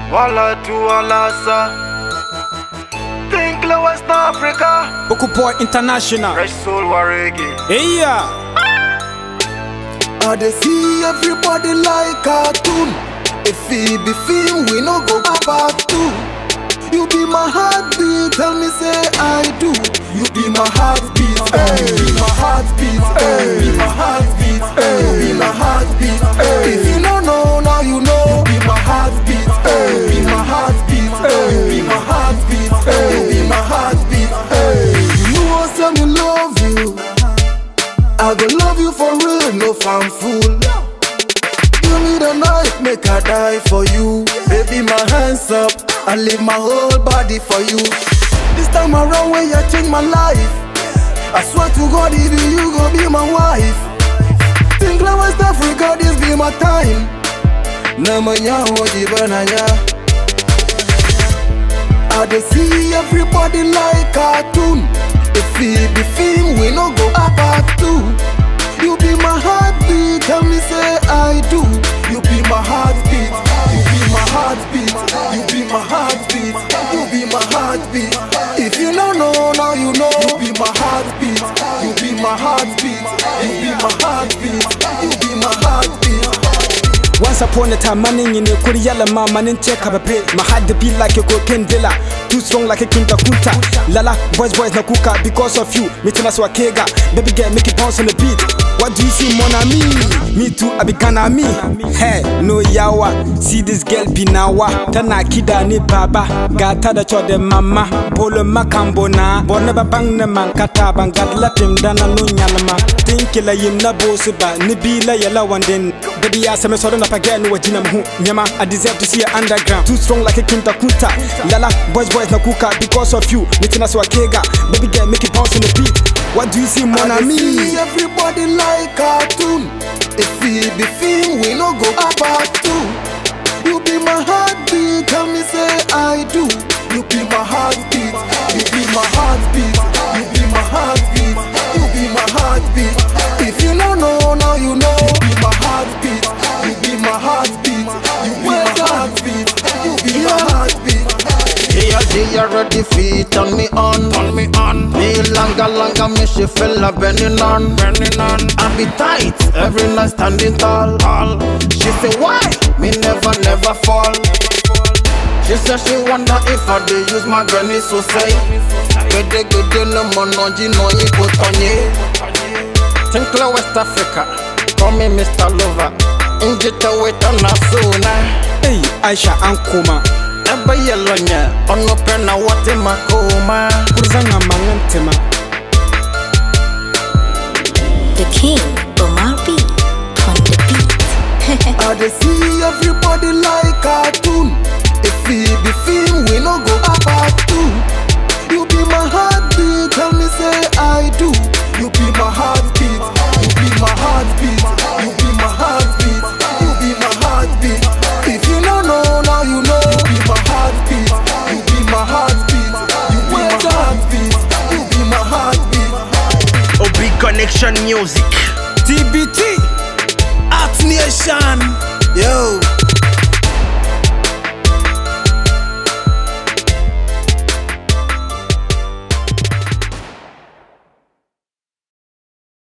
Walla to Walasa. Think la West Africa. Boku Boy International. Fresh soul waregi. Hey yeah. I dey see everybody like cartoon. If it be film, we no go back to. You be my heartbeat, tell me say I do. You be my heartbeat, hey. You be my heartbeat, hey. You be my heartbeat, hey. You be my heartbeat, hey. If you don't know, now you know. You be my heartbeat, hey. You be my heartbeat, hey. You be my heartbeat, hey. You be my heartbeat, hey. You know say me love you. I go love you for real, no fan fool. Give me the knife, make I die for you. Baby, my hands up, I leave my whole body for you. This time around, when you change my life, I swear to God, if you, you gon' be my wife. Think like West Africa, this be my time. Namanya wajibananya. I dey see everybody like cartoon. If it be film, we no go back to. You be my heartbeat, tell me say I do. You be my heartbeat, you be my heartbeat, you be my heartbeat, you be my heartbeat. If you don't know, now you know. You be my heartbeat, you be my heartbeat, you be my heartbeat, you be my heartbeat. Once upon a time, man in a Korea, man, man in check up a pay. My heart to beat like a cocaine dealer. Too strong like a kinta kunta. Lala, boys, boys, na kuka because of you. Meeting us wakega. Baby girl, make it bounce on the beat. What do you see, mon ami? Me too, I be gonna me. Hey, no yawa. See this girl be nawa. Tana kida ni baba. Gata da cho de mama. Polo makambo na. Borne ba bang na man kata bang gat latim dana no nyalama. Think la yim na boss ba. Ni bi la yala wanden. Baby ya se me so na pagaya no wajina mhu. Nyama, I deserve to see you underground. Too strong like a kinta kunta. Lala, boys, boys na kuka because of you. Meeting us wakega. Baby girl, make it bounce on the beat. What do you see, mon I dey ami? see everybody like cartoon. If it be film, we no go back to. You be my heartbeat, tell me say I do. You be my heartbeat, you be my heartbeat, you be my heartbeat, you be my heartbeat. If you don't know, now you know. You be my heartbeat, you be my heartbeat, you be my heartbeat, you be my heartbeat. Yeah, they already feet turn me on, turn me on. Me langa langa, me she fella bending on, bending on. I be tight, every night standing tall, tall. She say why? Me never, never fall. She say she wonder if I dey use my granny so say. Gede gede no monoji no iko tonye. Tinkler West Africa, call me Mr. Lover. Injita wait on a sooner. Hey, Aisha Ankoma. Ebe yellow nya, ono pena wate makoma. Kurzanga mangantema. The king, Omar B. On the beat. I dey see everybody like cartoon. If it be film, we no go back to. You be my heartbeat, tell me say I do. You be my heartbeat, you be my heartbeat, you be my heartbeat, you be my heartbeat. If you don't know, now you know. You be my heartbeat, you be my heartbeat, you be my heartbeat, you be my heartbeat. Obi Connection Music. TBT. Art Nation, yo.